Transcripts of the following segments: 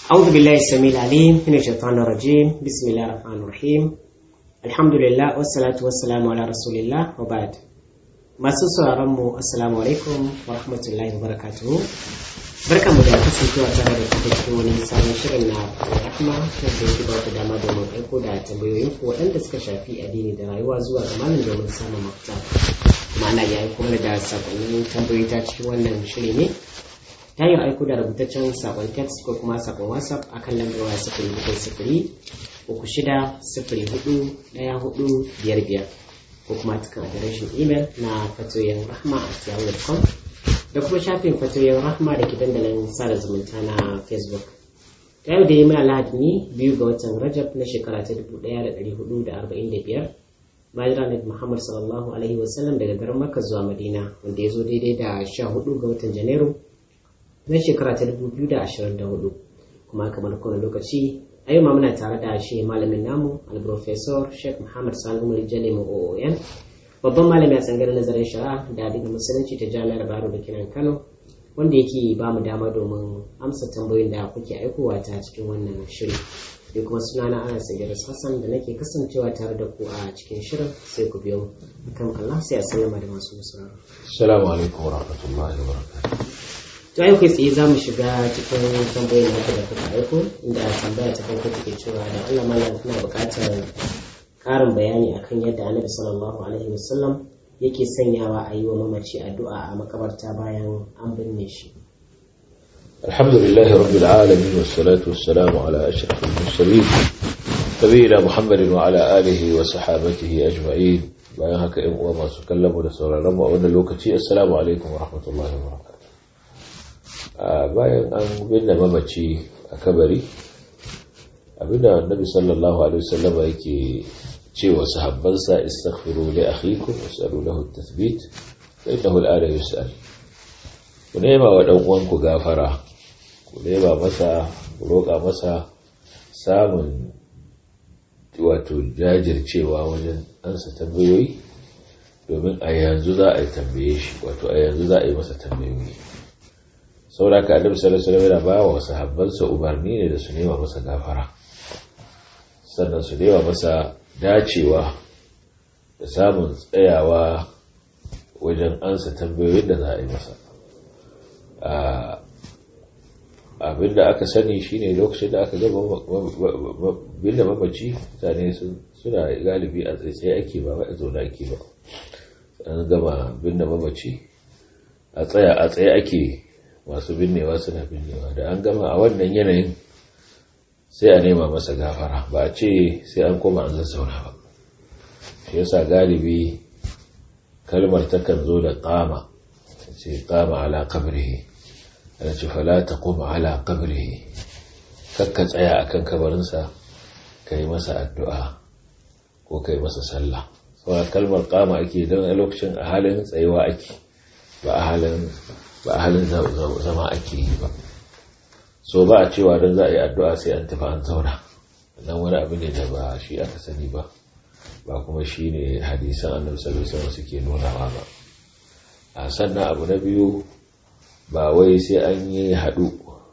أعوذ بالله السميع العليم من الشيطان الرجيم بسم الله الرحمن الرحيم الحمد لله والصلاة والسلام على رسول الله وبعد masu sauraron mu assalamu alaikum wa rahmatullahi wa barakatuhu barkanmu da kasancewa tare da kuka cikin wani sabon shirin na rahma ta da yake ba ku dama domin aiko da tambayoyin ku waɗanda suka shafi addini da rayuwa zuwa ga malam domin samun mafita kuma ana iya aiko mana da sakonnin tambayoyi ta cikin wannan shiri ne ta yin aiko da rubutaccen sakon text ko kuma sakon whatsapp akan lambar waya sifiri bakwai sifiri uku shida sifiri hudu ɗaya hudu biyar biyar ko kuma cikin adireshin imel na fatoyin rahma a yahoo.com da kuma shafin fatoyin rahma da ke dandalin sada zumunta na facebook ta yau da yi mai alhaji ne biyu ga watan rajab na shekara ta dubu ɗaya da ɗari hudu da arba'in da biyar bayan ranar muhammad sallallahu alaihi wasallam daga garin makka zuwa madina wanda ya zo daidai da sha hudu ga watan janairu na shekara ta dubu biyu da ashirin da hudu kuma kamar kowane lokaci a yau ma muna tare da shi malamin namu alprofesor sheikh muhammad sani umar jale oon babban malami a tsangar nazarin shari'a da adiga musulunci ta jami'ar baro da kinan kano wanda yake ba mu dama domin amsa tambayoyin da kuke aikowa ta cikin wannan shiri da kuma sunana ana sayar hassan da nake kasancewa tare da ku a cikin shirin sai ku biyo kan allah sai a sallama da masu sauraro Assalamu alaikum wa rahmatullahi wa barakatuh. to yau kai tsaye za mu shiga cikin tambayoyin da da kuka aiko inda tambaya ta farko take cewa da Allah malam ina buƙatar ƙarin bayani akan yadda Annabi sallallahu alaihi wasallam yake sanyawa a yi wa mamaci addu'a a makabarta bayan an binne shi الحمد لله رب العالمين والصلاة والسلام على أشرف المرسلين نبينا محمد وعلى آله وصحابته أجمعين bayan haka ‘yan uwa masu kallon mu da sauraron mu a wannan lokaci assalamu alaikum wa rahmatullahi wa barakatuh bayan an binne mamaci a kabari abinda annabi sallallahu alaihi wasallama yake cewa sahabbansa istaghfiru li akhikum was'alu lahu at-tathbit fa innahu al-ana yus'al ku nema wa dan uwanku gafara ku nema masa ku roƙa masa samun wato jajircewa wajen ansa tambayoyi domin a yanzu za a yi tambaye shi wato a yanzu za a yi masa tambayoyi saboda ka annabi sallallahu alaihi wasallam yana ba wa sahabbansa umarni ne da su nema masa gafara sannan su nema masa dacewa da samun tsayawa wajen ansa tambayoyin da za a yi masa abinda aka sani shine lokacin da aka gaba binda mamaci mutane suna galibi a tsaye ake ba a zaune ake ba an gama binda mamaci a tsaya a tsaye ake masu binnewa suna binnewa da an gama a wannan yanayin sai a nema masa gafara ba a ce sai an koma an zazzauna ba shi yasa galibi kalmar takan zo da kama ce kama ala kabrihi ana ce fala ta koma ala kabrihi kakka tsaya akan kabarinsa ka yi masa addu'a ko ka yi masa sallah saboda kalmar kama ake don a lokacin a halin tsayuwa ake ba a halin ba a halin zama ake yi ba so ba a cewa don za a yi addu'a sai an tafi an zauna nan wani abu ne da ba shi aka sani ba ba kuma shi ne hadisan annabi sallallahu alaihi suke nunawa ba a sannan abu na biyu ba wai sai an yi haɗu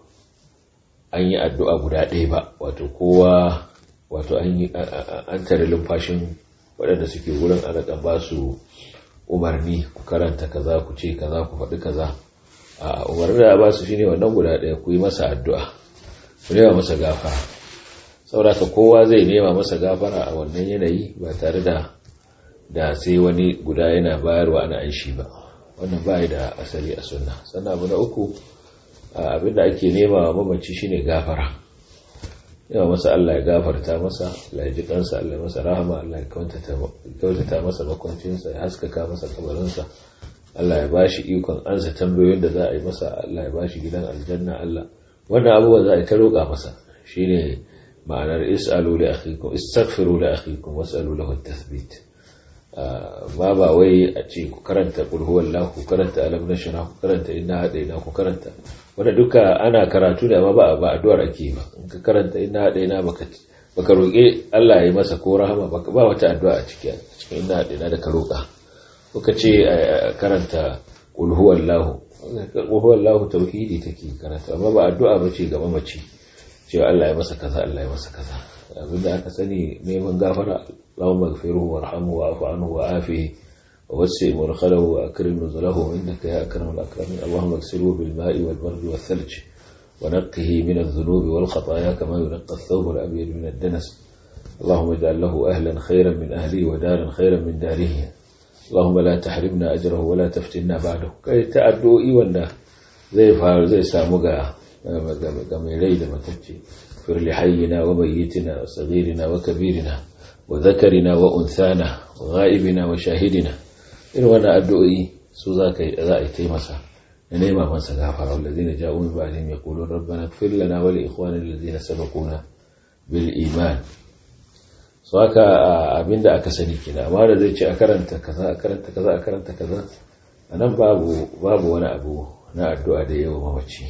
an yi addu'a guda ɗaya ba wato kowa wato an tare lumfashin waɗanda suke wurin ana ba su umarni ku karanta kaza ku ce kaza ku faɗi kaza a umarni da ba su shine wannan guda ɗaya ku yi masa addu'a ku nema masa gafara sauraka kowa zai nema masa gafara a wannan yanayi ba tare da da sai wani guda yana bayarwa ana aishi ba wannan ba da asali a sunna sannan abu na uku abinda ake nema wa mamaci shine gafara yawa masa Allah ya gafarta masa Allah ya ji kansa Allah ya masa rahama Allah ya kyautata masa makwancinsa ya haskaka masa kabarinsa Allah ya bashi ikon ansa tambayoyin da za a yi masa Allah ya bashi gidan aljanna Allah wannan abubuwan za a yi ta roƙa masa shine ma'anar is'alu li akhikum istaghfiru li akhikum was'alu lahu at-tathbit ba ba wai a ce ku karanta qul huwallahu ku karanta alam nashrah ku karanta inna hadaina ku karanta wanda duka ana karatu da amma ba ba addu'ar ake ba in ka karanta inna hadaina baka baka roƙe Allah ya yi masa ko rahama ba wata addu'a a cikin cikin inna hadaina da ka roƙa kuka ce karanta qul huwallahu qul huwallahu tauhidi take karanta amma ba addu'a bace ga mamaci cewa Allah ya masa kaza Allah ya masa kaza abinda aka sani neman gafara Allahumma ighfirhu warhamhu wa'fu anhu wa'afihi ووسع مرخله وأكرم نزله إنك يا أكرم الأكرمين اللهم اغسله بالماء والبرد والثلج ونقه من الذنوب والخطايا كما ينقى الثوب الأبيض من الدنس اللهم اجعل له أهلا خيرا من أهله ودارا خيرا من داره اللهم لا تحرمنا أجره ولا تفتنا بعده كي تأدوا إيوانا زي فار زي سامقا قميلي لما تجي فر لحينا وميتنا وصغيرنا وكبيرنا وذكرنا وأنثانا وغائبنا وشاهدنا irin wannan addu'o'i su za ka za a yi taimasa da nema masa gafara wallazina ja'u min ba'dihim yaqulun rabbana ighfir lana wa li ikhwanina allazina sabaquna bil iman so haka abinda aka sani kina amma da zai ce a karanta kaza a karanta kaza a karanta kaza anan babu babu wani abu na addu'a da yawa mamaci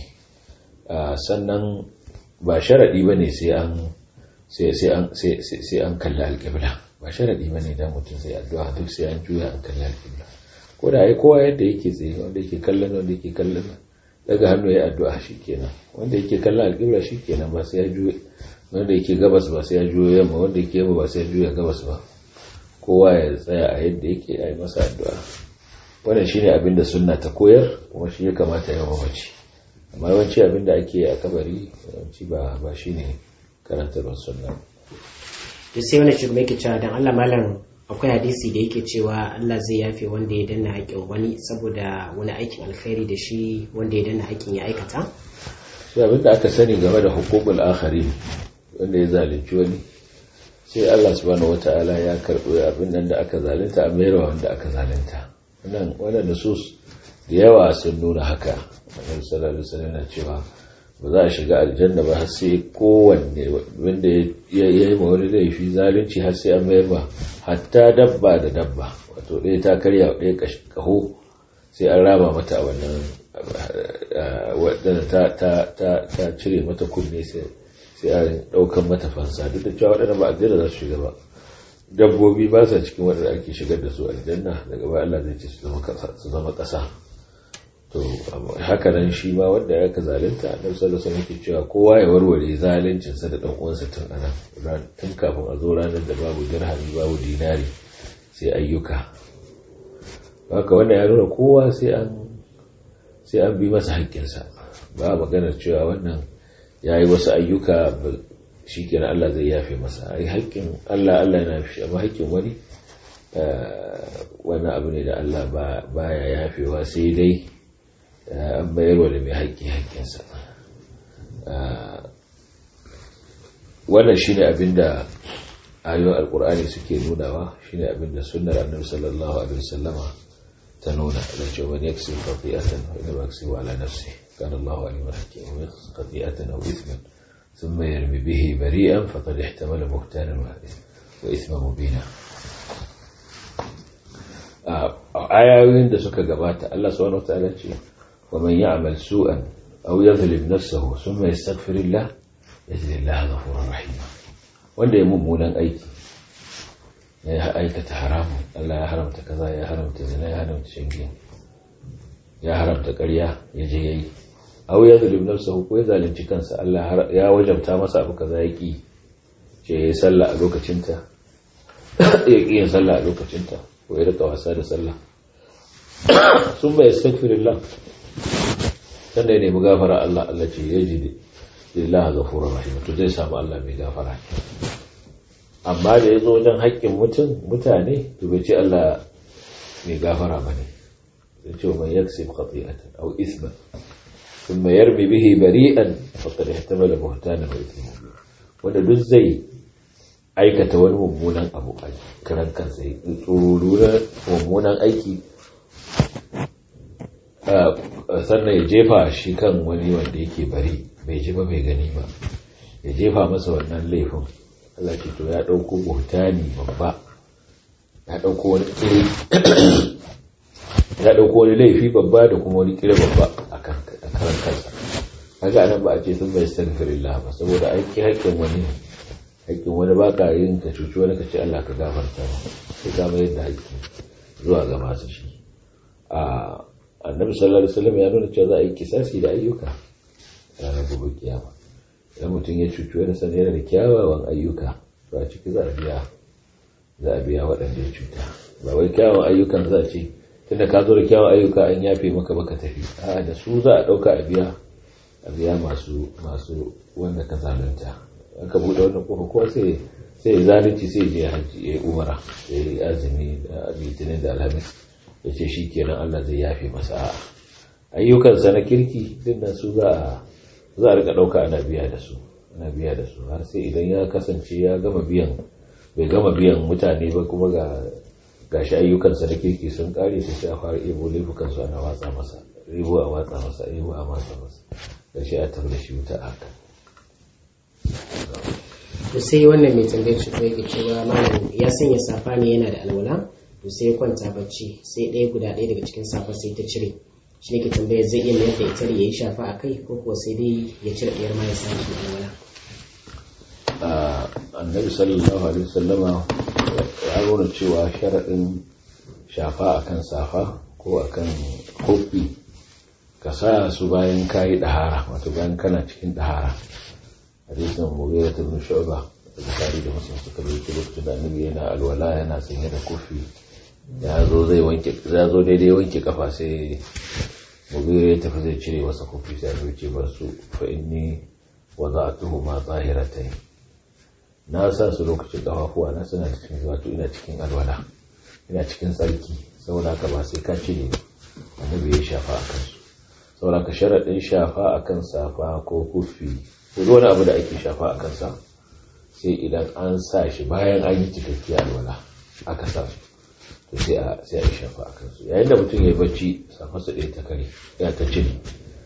sannan ba sharadi bane sai an sai sai an sai sai an kalla alqibla ba sharadi bane da mutum sai addu'a duk sai an juya an kalla alqibla ko da ai kowa yadda yake tsaye wanda yake kallon wanda yake kallon daga hannu ya addu'a shikenan wanda yake kallon alqibla shikenan ba sai ya juya wanda yake gabas ba sai ya juya yamma wanda yake yamma ba sai ya juya gabas ba kowa ya tsaya a yadda yake yi masa addu'a wannan shine abin da sunna ta koyar kuma shi ya kamata ya mamaci amma yawanci abin da ake a kabari yawanci ba ba shine karantarwar sunna to sai wani shugaba yake cewa dan Allah malam akwai hadisi da yake cewa Allah zai yafe wanda ya danna haƙƙin wani saboda wani aikin alkhairi da shi wanda ya danna haƙƙin ya aikata shi abin da aka sani game da hukukul akhari wanda ya zalunci wani sai Allah subhanahu wata'ala ya karɓi abin nan da aka zalunta a mayar wanda aka zalunta wannan wannan nusus da yawa sun nuna haka annabi sallallahu alaihi wasallam yana cewa ba za a shiga aljanna ba har sai kowanne wanda ya yi ma wani laifi zalunci har sai an mayar ba hatta dabba da dabba wato ɗaya ta karya ɗaya kaho sai an raba mata wannan wadda ta cire mata kunne sai an ɗaukan mata fansa duk da cewa waɗanda ba aljanna za su shiga ba dabbobi ba sa cikin waɗanda ake shigar da su aljanna daga ba Allah zai ce su zama ƙasa to haka nan shi ma wanda ya ka zalunta annabi sallallahu alaihi wasallam cewa kowa ya warware zaluncin sa da dan uwansa tun ana tun kafin a zo ranar da babu dirhami babu dinari sai ayyuka haka wanda ya nuna kowa sai an sai an bi masa haƙƙinsa ba maganar cewa wannan ya yi wasu ayyuka shi kenan Allah zai yafe masa ai haƙƙin Allah Allah yana fi amma haƙƙin wani wani abu ne da Allah ba ya yafewa sai dai an bayarwa da mai haƙƙi haƙƙinsa wannan shi ne abin da ayoyin alkur'ani suke nunawa shi ne abin da sunnar annabi sallallahu alaihi wasallama ta nuna da cewa wani yaksi qati'atan wa inna yaksi ala nafsi kana Allahu aliman hakim wa yaksi qati'atan aw ithman thumma yarmi bihi bari'an faqad ihtamala buhtanan wa ithman mubina ayoyin da suka gabata Allah subhanahu wa ta'ala ce wa man ya'mal su'an aw yadhlim nafsahu thumma yastaghfirillah yajid Allah ghafurur rahim wanda ya mummunan aiki ya aikata haramun Allah ya haramta kaza ya haramta zina ya haramta shangiya ya haramta ƙarya ya je yayi aw ya zalim nafsahu ko ya zalunci kansa Allah ya wajabta masa abu kaza ya ki ce ya sallah a lokacinta ya ki yin sallah a lokacinta ko ya rika wasa da sallah sun bai astaghfirullah sannan ya nemi gafara Allah Allah ce ya ji lillahi ghafurur rahim to zai samu Allah mai gafara amma da ya zo wajen haƙƙin mutum mutane to bai ce Allah mai gafara ba ne zai ce man yaksib khati'atan aw isman thumma yarmi bihi bari'an faqad ihtamala buhtanan wa ithman wanda duk zai aikata wani mummunan abu a karan kansa ya tsoro mummunan aiki sannan ya jefa shi kan wani wanda yake bari bai ji ba bai gani ba ya jefa masa wannan laifin Allah ce to ya ɗauko buhtani babba ya ɗauko wani kire ya ɗauko wani laifi babba da kuma wani kire babba a karan kansa kaga anan ba a ce sun bai astaghfirullah ba saboda aiki haƙƙin wani haƙƙin wani ba ka yin ka cuci wani ka ce Allah ka gafarta ba sai ka mayar da haƙƙi zuwa ga masu shi a annabi sallallahu alaihi wasallam ya nuna cewa za a yi kisasi da ayyuka ranar gobe kiyama idan mutum ya cuci wani sani yana da kyawawan ayyuka to a ciki za a biya za a biya waɗanda ya cuta ba wai kyawawan ayyukan za a ce tunda ka zo da kyawawan ayyuka an yafe maka baka tafi a da su za a ɗauka a biya a biya masu masu wanda ka zalunta aka buɗe wannan kofa ko sai sai zalunci sai je haji ya umara ya yi azumi da litinin da alhamis ya ce shi kenan Allah zai yafe masa a'a ayyukansa na kirki dinnan su za a za a rika ɗauka ana biya da su ana biya da su har sai idan ya kasance ya gama biyan bai gama biyan mutane ba kuma ga gashi ayyukansa na kirki sun kare su sai a fara ibo laifukansu ana watsa masa ribo a watsa masa ribo a watsa masa gashi a tabbata shi wuta a haka to sai wannan mai tambayar shi kuma yake cewa malam ya sanya safa ne yana da alwala to sai ya kwanta bacci sai ɗaya guda ɗaya daga cikin safa sai ta cire shi ne ke tambayar zai iya mayar da ita ya yi shafa a kai ko kuwa sai dai ya cire ɗayar ma ya sa shi alwala annabi sallallahu alaihi wasallama ya nuna cewa sharaɗin shafa akan safa ko akan kofi ka sa su bayan kayi ɗahara wato bayan kana cikin ɗahara hadisin mughira ibn shu'ba da bukhari da muslim suka rubuta lokacin da annabi yana alwala yana sanye da kofi ya zo zai wanke ya zo daidai wanke kafa sai mughira ya tafi zai cire masa kofi sai ya ce bar su fa inni wada'tuhu ma zahiratayn na sa su lokacin kafafuwa na suna cikin wato ina cikin alwala ina cikin tsarki saboda haka ba sai ka cire annabi ya shafa akan su saboda ka sharaɗin shafa akan safa ko kufi ko wani abu da ake shafa a kansa sai idan an sa shi bayan an yi cikakkiya alwala aka sa su to sai a sai a shafa a kansu yayin da mutum ya yi bacci safarsa ɗaya ta kare ya ta cire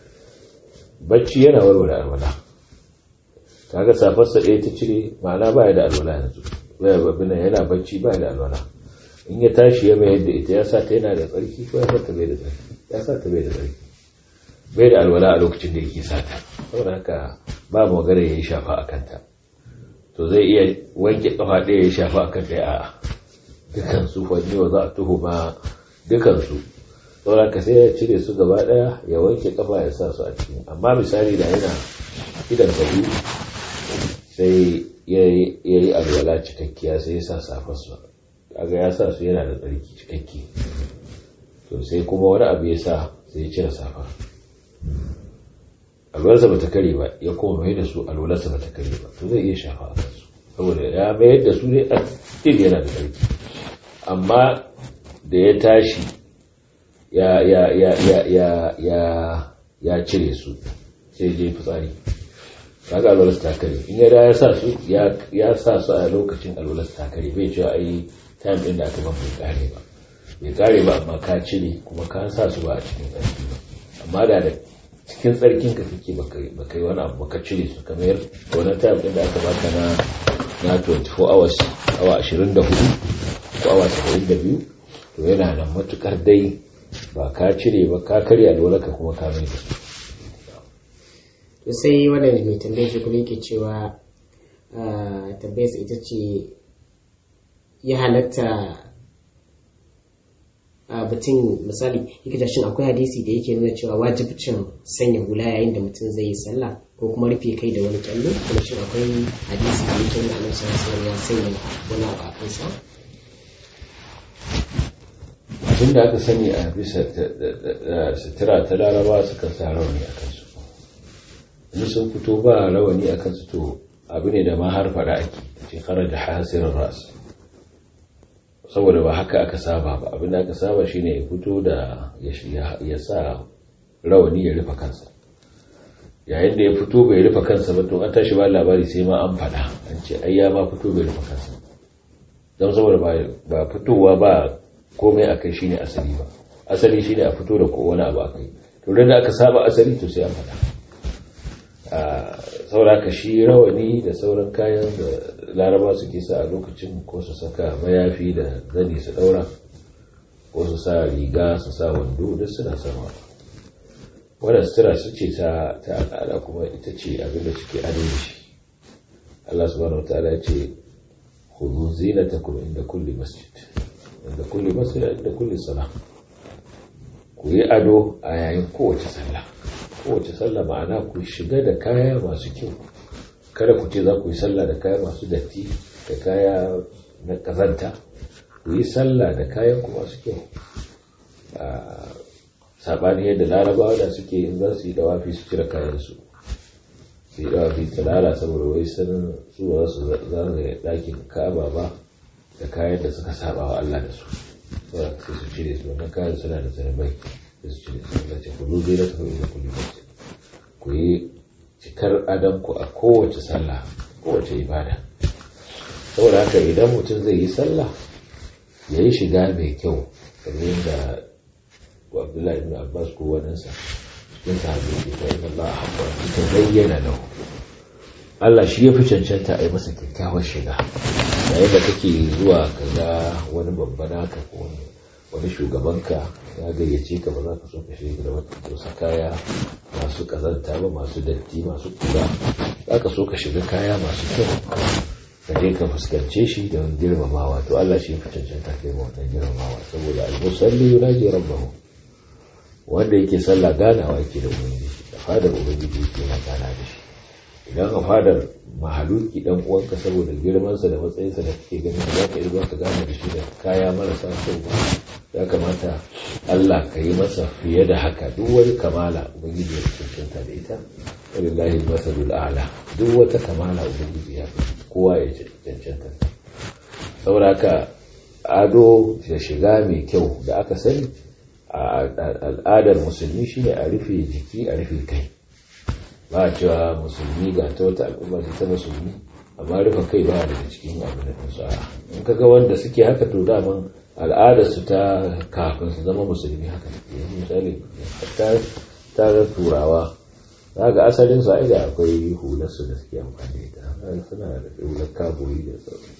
bacci yana warware alwala kaga safarsa ɗaya ta cire ma'ana baya da alwala yanzu baya babina yana bacci baya da alwala in ya tashi ya mayar da ita ya sa ta yana da tsarki ko ya sa ta bai da tsarki ya sa ta bai da tsarki bai da alwala a lokacin da yake sata saboda haka ba magana ya yi shafa a kanta to zai iya wanke kafa ɗaya ya shafa a kanta a dukansu wani wa za a tuhu ma dukansu saboda ka sai ya cire su gaba ɗaya ya wanke kafa ya sa su a cikin amma misali da yana idan sabu sai ya yi alwala cikakkiya sai ya sa safarsu kaga ya sa su yana da tsarki cikakki to sai kuma wani abu ya sa sai ya cire safa alwalarsa ba ta kare ba ya kuma mai da su alwalarsa ba ta kare ba to zai iya shafa a kansu saboda ya mayar da su ne a cikin yana da tsarki amma da ya tashi ya ya ya ya ya ya ya cire su sai je fitsari kaga alwalarsa ta kare in ya da ya sa su ya sa su a lokacin alwalarsa ta kare bai cewa ai time din da aka ban bai kare ba bai kare ba amma ka cire kuma ka sa su ba a cikin tsarki ba amma da da cikin tsarkin ka kake baka yi wani abu baka cire su kamar wani time din da aka baka na na 24 hours awa 24 ko awa 72 to yana nan matukar dai ba ka cire ba ka karya dole ka kuma ka mai da to sai wannan mai tambayar shi kuma yake cewa tambayar ita ce ya halatta a batun misali yake shin akwai hadisi da yake nuna cewa wajibcin sanya hula yayin da mutum zai yi sallah ko kuma rufe kai da wani kyallo kuma shin akwai hadisi da yake nuna annabi sallallahu ya sanya wani abu a kansa abin da aka sani a bisa sutura ta laraba suka sa rawani a kansu in sun fito ba rawani a kansu to abu ne da ma har faɗa ake ce kara da hasirin ras saboda ba haka aka saba ba abin da aka saba shine ya fito da ya sa rawani ya rufe kansa yayin da ya fito bai rufe kansa ba to an tashi ba labari sai ma an faɗa an ce ai ya ma fito bai rufe kansa don saboda ba fitowa ba komai akai shine asali ba asali shine a fito da ko wani abu akai to da aka saba asali to sai an faɗa saboda ka shi rawani da sauran kayan da laraba suke sa a lokacin ko su saka mayafi da zani su daura ko su sa riga su sa wando duk suna sama wadda sutura su ce ta al'ada kuma ita ce abinda suke ado da shi Allah subhanahu wataala ya ce khudhu zinatakum inda kulli masjid inda kulli masjid inda kulli salah ku yi ado a yayin kowace sallah kowace sallah ma'ana ku shiga da kaya masu kyau kada ku ce za ku yi sallah da kaya masu datti da kaya na kazanta ku yi sallah da kayan ku masu kyau saɓani yadda larabawa da suke in za su yi dawafi su cire kayansu su yi dawafi tsirara saboda wai sanin su ba su zagaye ɗakin ka'aba ba da kayan da suka saba wa Allah da su saboda sai su cire su wannan kayan suna da zanabai da su cire su da ce ku zai da tafi da kulli ku yi cikar adanku a kowace sallah kowace ibada saboda haka idan mutum zai yi sallah ya yi shiga mai kyau kamar yadda abdullahi ibn abbas ko wadansa cikin sahabi ke ta yi Allah haɓa ta bayyana lahu Allah shi ya fi cancanta a yi masa kyakkyawar shiga yayin da kake zuwa ka ga wani babba naka ko wani shugabanka ya gayyace ka ba za ka so ka shiga da wata kaya masu kazanta ba masu datti masu kura za ka so ka shiga kaya masu kyau ka je ka fuskance shi da girmamawa to Allah shi ya fi cancanta kai ma wannan girmamawa saboda al-musalli yunaji rabbahu wanda yake sallah ganawa yake da ubangiji da fadar ubangiji yake na gana da shi idan a fadar mahaluki dan uwanka saboda girmansa da matsayinsa da kake ganin za ka iya ka gana da shi da kaya marasa kyau ba ya kamata Allah ka yi masa fiye da haka duk wani kamala ubangiji ya cancanta da ita walillahi masalul a'la duk wata kamala ubangiji ya kowa ya cancanta saboda haka ado da shiga mai kyau da aka sani a al'adar musulmi shine a rufe jiki a rufe kai ba a cewa musulmi ga ta wata al'umma ta musulmi amma rufe kai ba daga cikin abu da su a in kaga wanda suke haka to daman al'adar su ta kafin su zama musulmi haka yanzu misali ta ga turawa za ga asalin su da akwai hular su da suke amfani da ita suna da hular kaboyi da sauran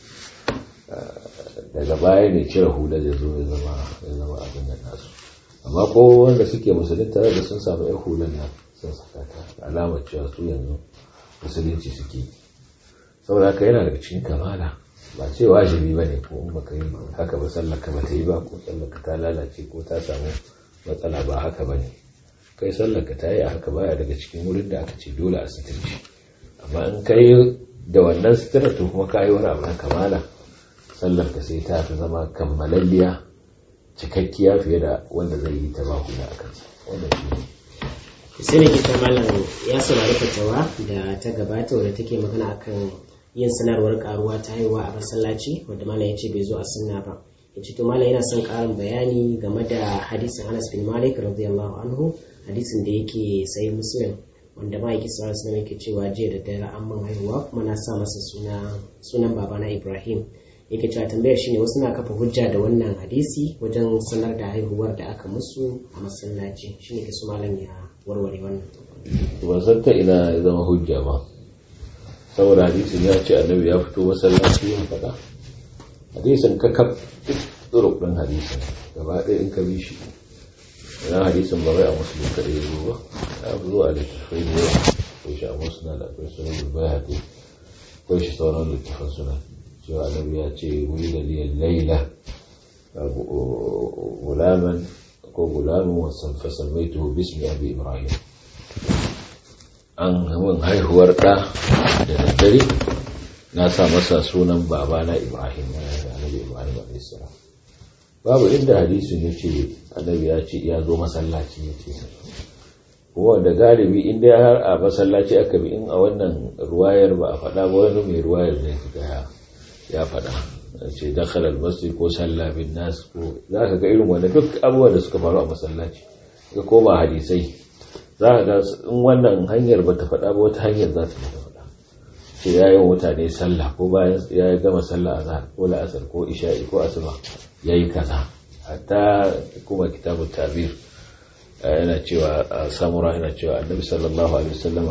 daga baya ne cire hular ya zo ya zama abin da nasu amma ko wanda suke musulun tare da sun samu yan hulan nan sun saka ta alamar cewa su yanzu musulunci suke saboda haka yana daga cikin kamala ba ce wajibi ba ne ko in baka yi haka ba sallaka ba ta yi ba ko sallaka ta lalace ko ta samu matsala ba haka ba ne kai sallaka ta yi a haka baya daga cikin wurin da aka ce dole a suturci amma in kai da wannan sutura to kuma ka yi wani abu na kamala sallar ka sai ta fi zama kammalalliya cikakkiya fiye da wanda zai yi ta baku da kansa wannan shi ne sai ne kita malam ya saurari fatawa da ta gabata wadda take magana akan yin sanarwar karuwa ta haihuwa a masallaci wadda malam ya ce bai zo a sunna ba ya ce to malam yana son karin bayani game da hadisin anas bin malik radiyallahu anhu hadisin da yake sai muslim wanda ma yake sallallahu alaihi yake cewa jiya da dare an man haihuwa kuma na sa masa suna sunan babana ibrahim yake cewa tambayar shine wasu na kafa hujja da wannan hadisi wajen sanar da haihuwar da aka musu a masallaci shine ke su malam ya warware wannan ban san ta ina ya zama hujja ba saboda hadisin ya ce annabi ya fito masallaci yin faɗa hadisin ka kaf duk ɗin hadisin gaba ɗaya in ka bi shi ina hadisin ba wai a musulun kaɗai ya zo ba ya fi zuwa da tafai da yawa ko shi a musulun da akwai sunan bulbai haɗe ko shi sauran littafan sunan cewa annabi ya ce wuri da liyan laila gulaman ko gulamin wasan fasalmaitu bismi abi ibrahim an min haihuwar ɗa da daddare na sa masa sunan babana ibrahim na annabi ibrahim a.s. babu inda hadisin ya ce annabi ya ce ya zo masallaci ya ce kuma da galibi inda har a masallaci aka bi in a wannan ruwayar ba a faɗa ba wani mai ruwayar ne ya ya faɗa ce dakhalar masjid ko sallah bin nas ko za ka ga irin wanda duk abubuwan da suka faru a masallaci ga koma hadisai za ka ga in wannan hanyar ba ta faɗa ba wata hanyar za ta faɗa ce ya yi mutane sallah ko bayan ya gama sallah a zahar ko la'asar ko isha'i ko asuba ya yi kaza hatta kuma kitabun tabir yana cewa samura yana cewa annabi sallallahu alaihi wasallama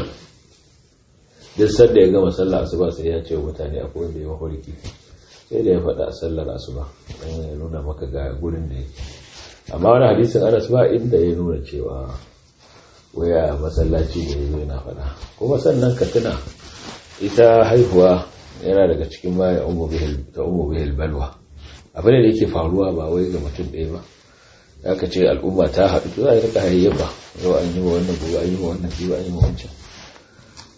duk sanda ya gama sallah asuba sai ya ce wa mutane akwai wanda ya mafarki sai da ya faɗa a sallar asuba don ya nuna maka ga gurin da yake amma wani hadisin anas ba inda ya nuna cewa waya masallaci da ya zo yana faɗa kuma sannan ka tuna ita haihuwa yana daga cikin baya ta umu bihil balwa abin da yake faruwa ba wai ga mutum ɗaya ba ya ka ce al'umma ta haɗu to za a rika hayayyafa yau an yi wa wannan gobe an yi wa wannan gobe an yi wa wancan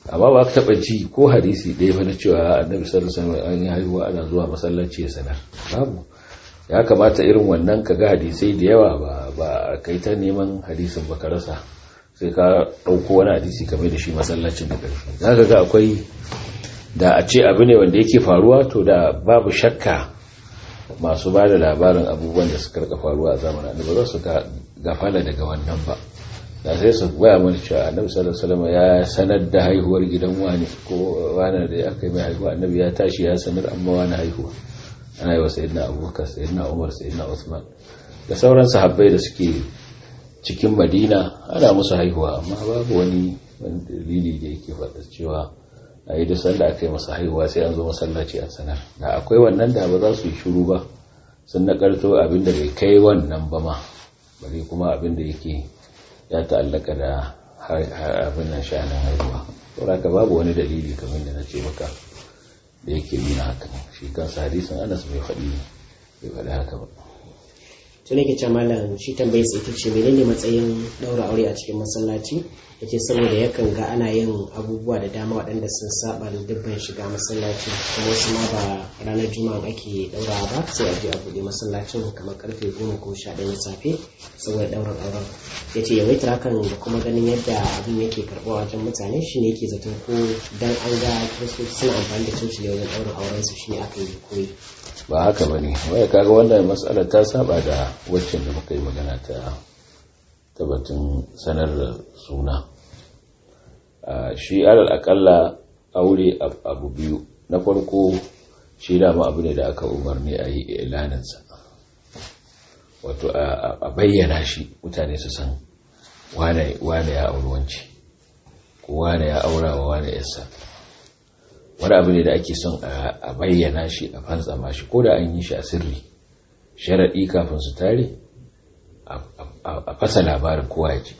amma ba ka taba ji ko hadisi ɗaya ba na cewa annabi sallallahu alaihi wasallam an yi haihuwa ana zuwa masallaci ya sanar babu ya kamata irin wannan ka ga hadisai da yawa ba ba kai ta neman hadisin ba ka rasa sai ka ɗauko wani hadisi kamar da shi masallacin da ƙarfi za ka ga akwai da a ce abu ne wanda yake faruwa to da babu shakka masu ba da labarin abubuwan da suka rika faruwa a zamanin ba za su gafala daga wannan ba da sai su baya mana cewa annabi sallallahu alaihi wasallam ya sanar da haihuwar gidan wani ko wani da aka yi mai haihuwa annabi ya tashi ya sanar amma wani haihuwa ana yi wa sayyidina abubakar sayyidina umar sayyidina usman da sauran sahabbai da suke cikin madina ana musu haihuwa amma babu wani dalili da yake faɗa cewa a yi da sanda aka yi masa haihuwa sai an zo masallaci a sanar da akwai wannan da ba za su yi shuru ba sun nakarto abin da bai kai wannan ba ma bari kuma abin da yake ya ta'allaka da abin nan sha'anin haihuwa saboda babu wani dalili kamar da na ce maka da yake nuna haka shi kansa hadisin anas bai faɗi bai faɗi haka ba to ne ke ce malam shi tambayi sai ta ce menene matsayin daura aure a cikin masallaci yace saboda yakan ga ana yin abubuwa da dama waɗanda sun saba da dubban shiga masallaci kuma wasu ma ba ranar juma'a ake daura ba sai a je a buɗe masallacin kamar karfe goma ko sha ɗaya safe saboda ɗaurin auren ya ce yawaitar hakan da kuma ganin yadda abin yake karɓa wajen mutane shi ne yake zaton ko dan an ga kiristoci suna amfani da coci ne wajen ɗaurin auren su shi ne aka yi koyi ba haka ba ne waya kaga wannan matsalar ta saba da waccan da muka yi magana ta tabbatin sanar da suna shi alal akalla aure abu biyu na farko shi dama abu ne da aka umarni a yi ilaninsa wato a bayyana shi mutane su san wane ya auruwanci ko wane ya aura wa wane yasa wani abu ne da ake son a bayyana shi a fantsama shi ko da an yi shi a sirri sharaɗi kafin su tare a fasa labarin kowa ya ji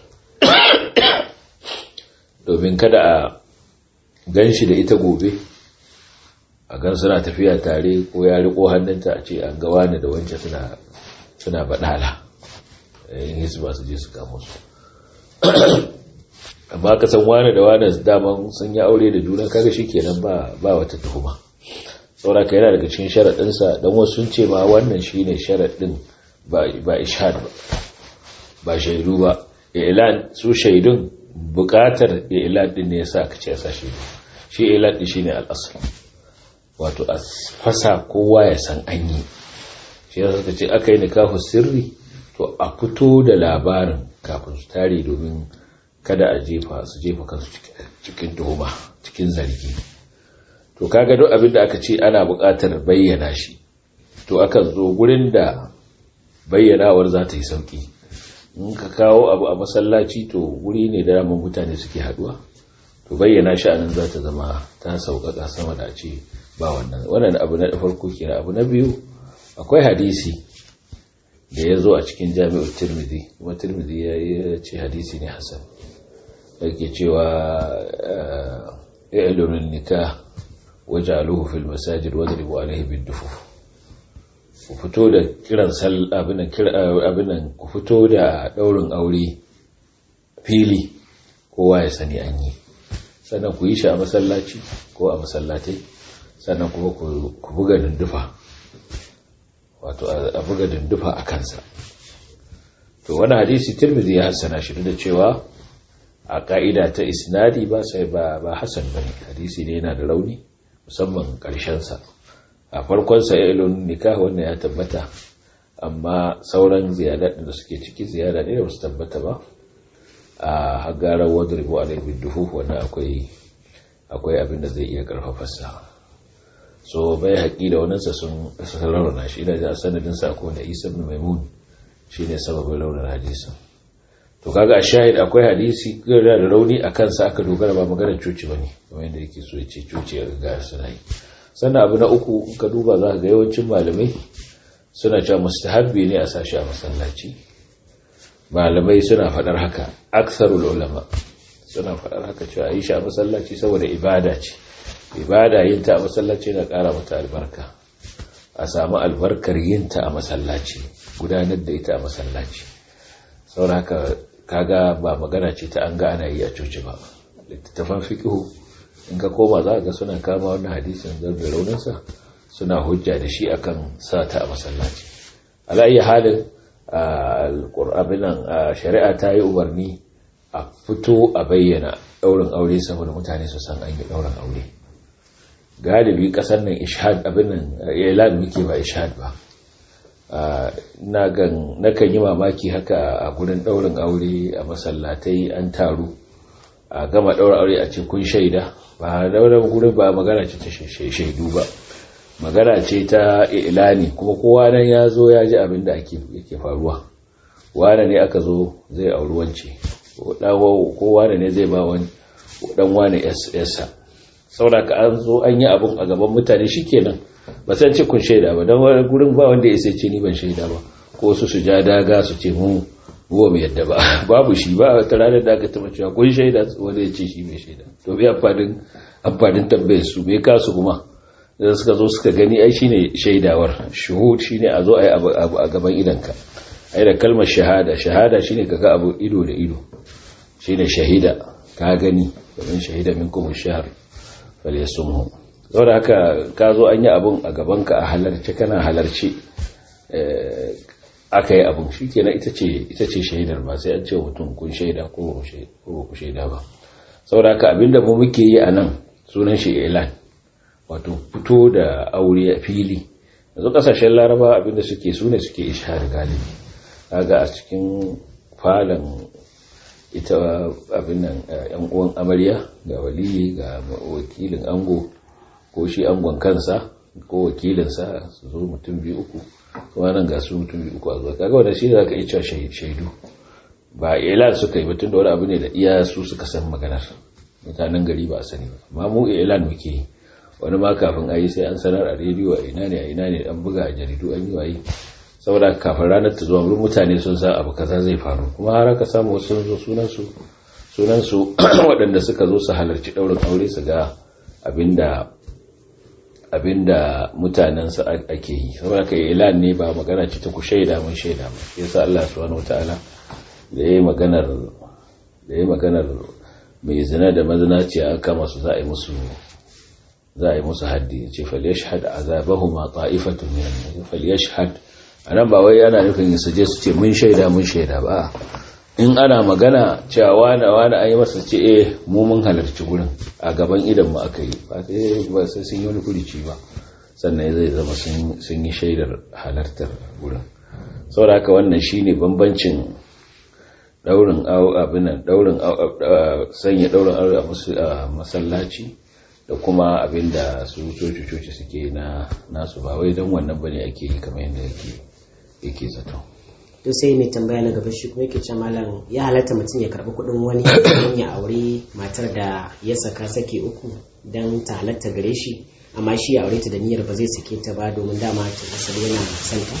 domin kada a gan shi da ita gobe a gan suna tafiya tare ko ya riko hannunta a ce an ga wani da wancan suna suna baɗala yin hisba su je su kamo su amma ka san wani da wani daman sun yi aure da juna kaga shi kenan ba ba wata tuhuma saboda ka yana daga cikin sharaɗinsa don wasu sun ce ma wannan shine sharaɗin ba ba ishad ba ba shaidu ba ilan su shaidun buƙatar ilan din ne yasa aka ce yasa shaidu shi ilan din shine al-asl wato a fasa kowa ya san an yi shi yasa suka ce aka yi nikahu sirri to a fito da labarin kafin su tare domin kada a jefa su jefa kansu cikin tuhuma cikin zargi to kaga duk abin da aka ce ana buƙatar bayyana shi to akan zo gurin da bayyanawar za ta yi sauki in ka kawo abu a masallaci to guri ne da ramin mutane suke haduwa to bayyana shi anan za ta zama ta sauƙaƙa sama da ce ba wannan wannan abu na farko kenan abu na biyu akwai hadisi da ya zo a cikin jami'ar tirmidhi kuma tirmidhi ya ce hadisi ne hasan yake cewa i'lunin nikah waj'aluhu fil masajid wadribu alayhi bid-dufuf ku fito da kiran sal abinan abinan ku fito da daurin aure fili kowa ya sani an yi sannan ku yi shi a masallaci ko a masallatai sannan kuma ku buga dindufa wato a buga dindufa a kansa to wani hadisi tirmidhi ya hassana shi da cewa a ka'ida ta isnadi ba sai ba ba hasan bane hadisi ne yana da rauni musamman karshen sa a farkon sa ilun nikah wannan ya tabbata amma sauran ziyadat da suke ciki ziyara ne da su tabbata ba a hagarar wadribu alaihi duhu wannan akwai akwai abin da zai iya karfafa sa so bai haƙi da wannan sa sun rauna shi ina da sanadin sa ko da Isa ibn Maimun shine sababin raunar hadisin to kaga a shahid akwai hadisi gara da rauni a kansa aka dogara ba maganar coci bane kamar yadda yake so ya ce coci ya riga suna yi sannan abu na uku ka duba za ka ga yawancin malamai suna cewa mustahabbi ne a sashi a masallaci malamai suna faɗar haka aksarul ulama suna faɗar haka cewa yi shi a masallaci saboda ibada ce ibada yin ta a masallaci na ƙara mata albarka a samu albarkar yin ta a masallaci gudanar da ita a masallaci saboda haka kaga ba magana ce ta an ga ana yi a coci ba littattafan fiqhu in ka koma za ga suna kama wannan hadisin da rauninsa suna hujja da shi akan sata a masallaci ala iya halin alƙur'abinan shari'a ta yi umarni a fito a bayyana ɗaurin aure saboda mutane su san an yi ɗaurin aure galibi ƙasar nan ishad abin nan ilan muke ba ishad ba na kan yi mamaki haka a gurin ɗaurin aure a masallatai an taru a gama ɗaurin aure a ce kun shaida ba ɗaurin gurin ba magana ce ta shaidu ba magana ce ta ilani kuma kowa nan ya zo ya ji abin da yake faruwa wane ne aka zo zai auri wance kowa ne zai ba wani dan wane yasa saboda ka an zo an yi abin a gaban mutane shikenan ba san ce kun shaida ba don wani gurin ba wanda ya ce ni ban shaida ba ko su su ja daga su ce mu ruwa mai yadda ba babu shi ba ta ranar da aka taba cewa kun shaida wanda ya ce shi mai shaida to bi amfanin amfanin tambayar su me kasu kuma da suka zo suka gani ai shine shaidawar shuhud shine a zo ai abu a gaban idanka ai da kalmar shahada shahada shine kaga abu ido da ido shine shahida ka gani domin shahida minkum ash-shahr falyasumhu saboda haka ka zo an yi abun a gabanka a halarci kana halarci aka yi abun shikenan ita ce ita ce shaidar ba sai an ce mutum kun shaida ko ba ku shaida ba saboda haka abinda mu muke yi a nan sunan shi ilan wato fito da aure a fili yanzu kasashen laraba abinda suke su ne suke ishari galibi kaga a cikin falon ita abin nan yan uwan amarya ga waliyi ga wakilin ango ko shi angon kansa ko wakilinsa su zo mutum biyu uku kuma nan ga su mutum biyu uku a zuwa kaga wanda shi da zaka iya cewa shaidu ba ilan suka yi batun da wani abu ne da iya su suka san maganar mutanen gari ba a sani ba amma mu ilan muke yi wani ma kafin a yi sai an sanar a rediyo a ina ne a ina ne an buga a jaridu an yi waye saboda kafin ranar ta zuwa wurin mutane sun san abu kaza zai faru kuma har aka samu wasu sun zo sunansu sunansu waɗanda suka zo su halarci ɗaurin aure su ga abinda abinda mutanen su ake yi saboda kai ilan ne ba magana ce ta ku shaida mun shaida ba yasa Allah subhanahu wataala da yayi maganar da yayi maganar mai zina da mazinaciya aka masu za a yi musu za a yi musu haddi ce falyashhad azabahuma ta'ifatun min an-nas falyashhad anan ba wai yana nufin su je su ce mun shaida mun shaida ba in ana magana cewa wani wani an yi masa ce eh mu mun halarci gurin a gaban idan mu aka yi ba sai ba sai sun yi wani kurici ba sannan zai zama sun yi shaidar halartar gurin saboda haka wannan shine bambancin daurin abin daurin sanya daurin aure a masallaci da kuma abin da su coci-coci suke na nasu ba wai don wannan bane ake yi kamar yadda yake zato to sai mai tambaya na gaba shi kuma yake ce malam ya halatta mutum ya karbi kuɗin wani don ya aure matar da ya saka sake uku don ta halatta gare shi amma shi ya aure ta da niyyar ba zai sake ta ba domin dama ta asali yana son ta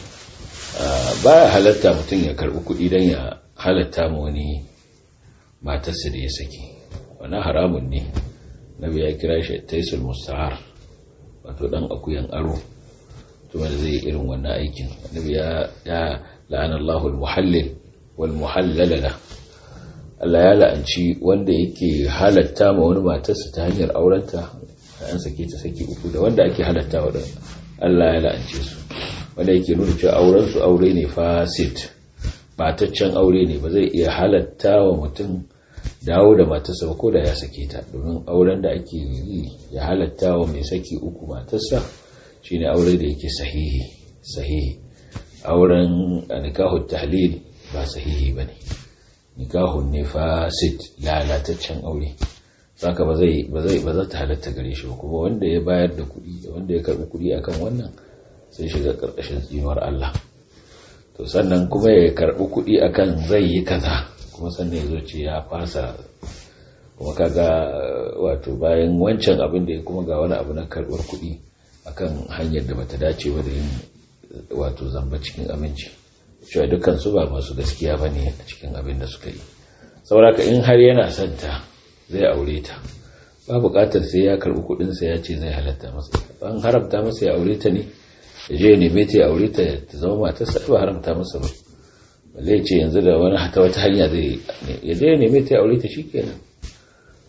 ba ya halatta mutum ya karbi kuɗi don ya halatta ma wani matarsa da ya sake wani haramun ne nabi ya kira shi taisul musta'ar wato dan akuyan aro to wanda zai irin wannan aikin nabi ya ya la'ana Allahu al-muhallil wal muhallala Allah ya la'anci wanda yake halatta ma wani matarsa ta hanyar aurenta an sake ta saki uku da wanda ake halatta wa Allah ya la'ance su wanda yake nuna cewa auren su aure ne fasid bataccen aure ne ba zai iya halatta wa mutum dawo da matarsa ba ko da ya sake ta domin auren da ake yi ya halatta wa mai saki uku matarsa shine aure da yake sahihi sahihi auren nikahun tahlil ba sahihi bane nikahun ne fasid lalataccen aure saka ba zai ba zai ba za ta halatta gare shi ba kuma wanda ya bayar da kuɗi da wanda ya karɓi kuɗi akan wannan sai shiga ƙarƙashin tsinuwar Allah to sannan kuma ya karɓi kuɗi akan zai yi kaza kuma sannan ya zo ce ya fasa kuma kaga wato bayan wancan abin da ya kuma ga wani abu na karɓar kuɗi akan hanyar da bata dace ba da yin wato zamba cikin aminci cewa dukkan su ba masu gaskiya ba ne a cikin abin da suka yi sauraka in har yana son ta zai aure ta ba buƙatar sai ya karɓi kuɗinsa ya ce zai halatta masa an haramta masa ya aure ta ne ya je ya neme ta ya aure ta ta zama matarsa ba haramta masa ba balle ce yanzu da wani hata wata hanya zai ya je ya neme ta ya aure ta shikenan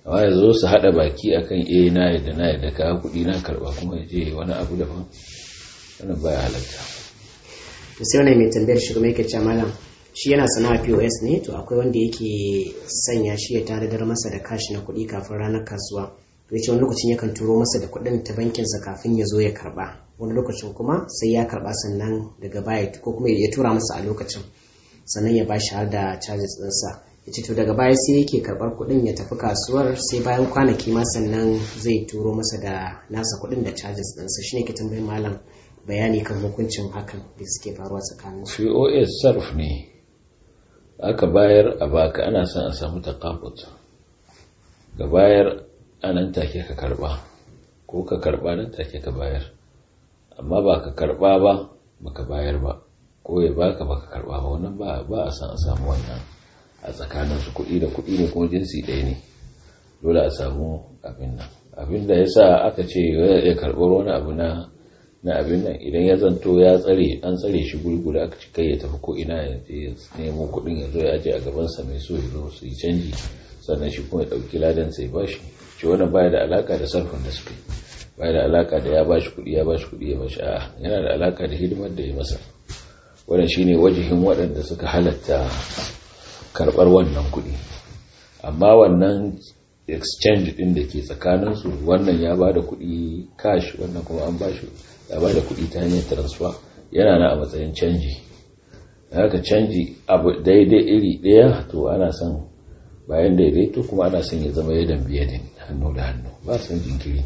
amma ya zo su haɗa baki akan eh na yadda na yadda ka kuɗi na karɓa kuma ya je wani abu daban wannan baya halatta to sai wani mai tambayar shi kuma yake cewa malam shi yana sana'a POS ne to akwai wanda yake sanya shi ya tanadar masa da kashi na kuɗi kafin ranar kasuwa to yace wani lokacin yakan turo masa da kuɗin ta bankinsa kafin ya zo ya karba wani lokacin kuma sai ya karba sannan daga baya ko kuma ya tura masa a lokacin sannan ya bashi har da charges ɗinsa ya ce to daga baya sai yake karɓar kuɗin ya tafi kasuwar sai bayan kwanaki ma sannan zai turo masa da nasa kuɗin da charges ɗinsa shine ke tambayin malam bayani kan hukuncin hakan da suke faruwa tsakanin su pos sarf ne aka bayar a baka ana son a samu takafut ga bayar a nan take ka karba ko ka karba nan take ka bayar amma ba ka karba ba baka bayar ba ko ya baka baka karba ba wannan ba ba a san a samu wannan a tsakanin su kuɗi da kuɗi ne kuma jinsi ɗaya ne dole a samu abin nan abin da yasa aka ce ya karɓar wani abu na na abin nan idan ya zanto ya tsare an tsare shi gurgura aka ci kai ya tafi ko ina ya je nemo kuɗin ya zo ya aje a gaban sa mai so ya zo su yi canji sannan shi kuma ya ɗauki ladan sai bashi shi wannan baya da alaka da sarfin da suka yi baya da alaka da ya bashi kuɗi ya bashi kuɗi ya bashi a'a yana da alaka da hidimar da ya masa wannan shine wajihin waɗanda suka halatta karɓar wannan kuɗi amma wannan exchange ɗin da ke tsakaninsu wannan ya ba da kuɗi cash wannan kuma an ba shi ya ba da kuɗi ta hanyar transfer yana na a matsayin canji haka canji abu daidai iri ɗaya to ana son bayan daidaito kuma ana son ya zama yadan biyadin hannu da hannu ba son jinkiri